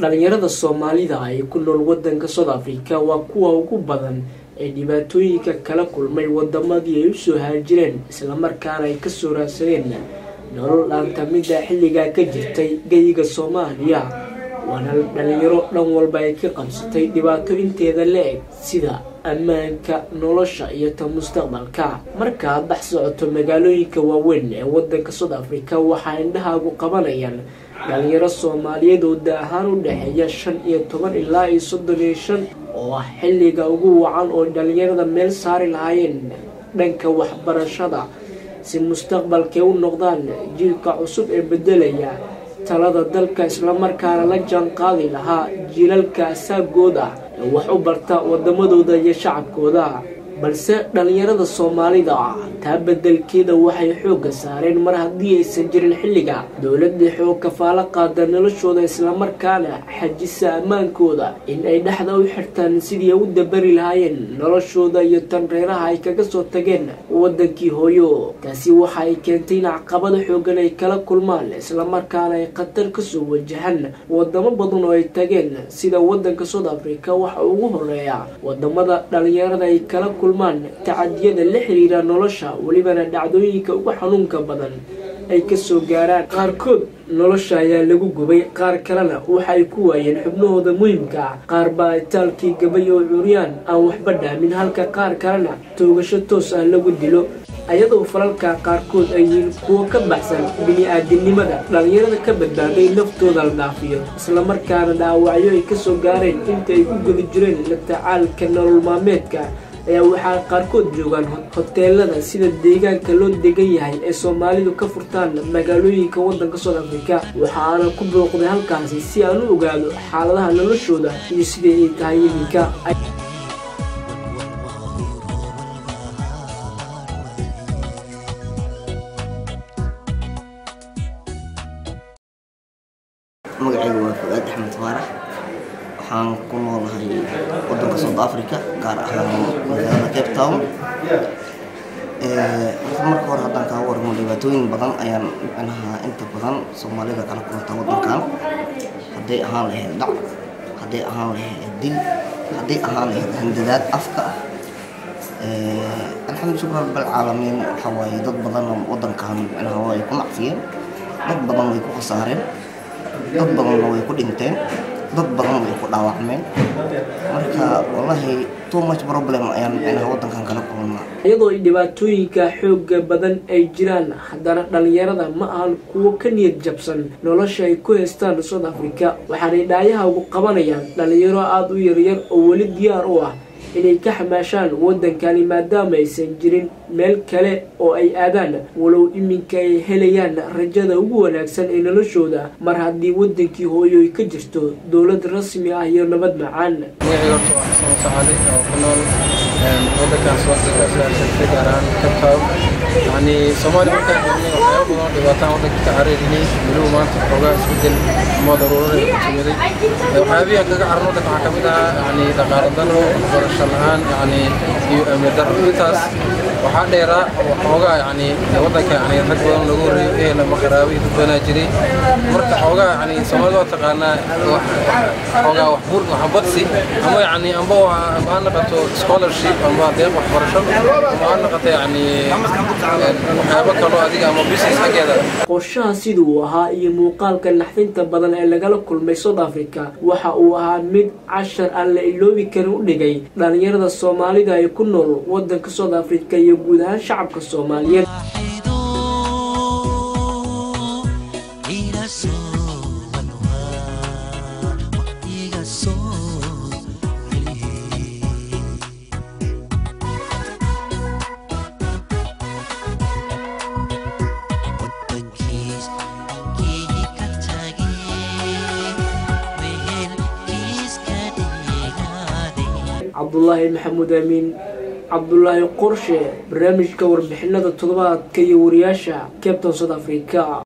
dhalinyarada soomaalida ay ku nool wadanka south africa waa kuwa ugu badan ee dhibaatooyinka kala kulmay wadamadii ay usoo haajireen islamarkaana ay kasoo raadsadeen nolol dhaantamida xilligaa ka jirtay geyiga soomaaliya waana dhalinyaro dhan walba ay ka qabsatay dhibaato inteeda la-eg sida ammaanka nolosha iyo ta mustaqbalka markaad dhex socoto magaalooyinka waaweyn ee wadanka south africa waxaa indhahaagu qabanayaan dhalinyaro soomaaliyeed oo da ahaan u dhexeeya shan iyo toban ilaa iyo soddon iyo shan oo ah xilliga ugu wacan oo dhalinyarada meel saari lahaayeen dhanka waxbarashada si mustaqbalkay u noqdaan jiilka cusub ee bedelaya talada dalka islamarkaana la jaan qaadi lahaa jiilalka asaagooda ee wax u barta wadamadooda iyo shacabkooda balse dhalinyarada soomaalida ah taa bedelkeeda waxay xoogga saareen mar haddii aysan jirin xilliga dowladda xoog kafaalo qaada noloshooda islamarkaana xajisa ammaankooda in ay dhexda u xirtaan sidii u dabari lahaayeen noloshooda iyo tan reeraha ay kaga soo tageen wadankii hooyo taasi waxa ay keentay in caqabada xoogan ay kala kulmaan islamarkaana ay khatar kasoo wajahaan wadamo badan oo ay tageen sida wadanka south africa waxa ugu horeeya wadamada dhalinyarada ay kala tacadiyada la xiriira nolosha welibana dhacdooyinka ugu xanuunka badan ay kasoo gaaraan qaarkood nolosha ayaa lagu gubay qaar kalena waxaay ku waayeen xubnahooda muhimka ah qaar baa itaalkii gabay oo curyaan aan waxba dhaamin halka qaar kalena toogasho toos ah lagu dilo ayadoo falalka qaarkood ay yihiin kuwo ka baxsan bini-aadinimada dhalinyarada ka badbaaday naftooda la dhaafiyo islamarkaana dhaawacyo ay kasoo gaareen inta ay ku guda jireen la tacaalka nolol maalmeedka ayaa waxaa qaarkood joogaan hoteelada sida deegaanka loo degan yahay ee soomaalidu ka furtaan magaalooyinka wadanka south africa waxaana ku booqday halkaasi si aan u ogaado xaaladaha noloshooda iyo siday ay tahay iminka magacaygu waa fuaad axmed faarax waxaan ku noolahay wadanka south africa gaar ahaan magaalada cape town horta marka hore haddaan kaa waramo dhibaatooyin badan ayaan micnaha inta badan soomaalida kala kulanta wadankan hadday ahaan lahayd dhac hadday ahaan lahayd dil hadday ahaan lahayd handadaad afka ah alxamdu shukr rabbilcaalamiin waxaa waaye dad badan wadankan micnaha way ku nacfiyeen dad badan way ku khasaareen dad badanna way ku dhinteen dad badan way ku dhaawacmeen marka wallaahi too much problem ayaan micnaha wadankan kala kulannaa iyadoo dhibaatooyinka xooga badan ay jiraan haddana dhalinyarada ma ahan kuwo ka niyad jabsan nolosha ay ku haystaan south africa waxaanay dhaayaha ugu qabanayaan dhalinyaro aada u yaryar oo weli diyaar u ah inay ka xamaashaan wadankani maadaama aysan jirin meel kale oo ay aadaan walow iminka ay helayaan rajada ugu wanaagsan ee noloshooda mar haddii wadankii hooyo ay ka jirto dowlad rasmi ah iyo nabad macaan magacayga horta waa xasan saxaali oo ku nool wadankan suwaxdika siyaasatay gaar ahaan kabtown yani soomaaliya markaan joognay waxyaaba badan dhibaataan wadanka ka cararinay weliba maanta xoogaa isbedel ama daruurada ku timiday waxyaabihi kaga caran wadanka waxaa kamid ahaa yani dhaqaalo daro barasho la-aan yani iyo amni daro intaas waxaa dheeraa xoogaa yani wadanka yani rag badan lagu horeeyo ehel ama qaraabo iyo dad badanaa jiray marka xoogaa yani soomaalida waa taqaanaa xoogaa wax bur wax badsi ama yani amba ha naqato scholarship amba deeq waxbarasho ama ha naqato yani waxyaabo kaloo adiga ama business xaggeeda qorshaha siduu uu ahaa iyo muuqaalka naxdinta badan ee lagala kulmay south africa waxa uu ahaa mid cashar aan la iloobi karin u dhigay dhalinyarada soomaalida ay ku nool wadanka south africa iyo guud ahaan shacabka soomaaliyeed cabdulaahi maxamuud amiin cabdulaahi qorshe barnaamijka warbixinada toddobaadka iyo wariyaasha captain south africa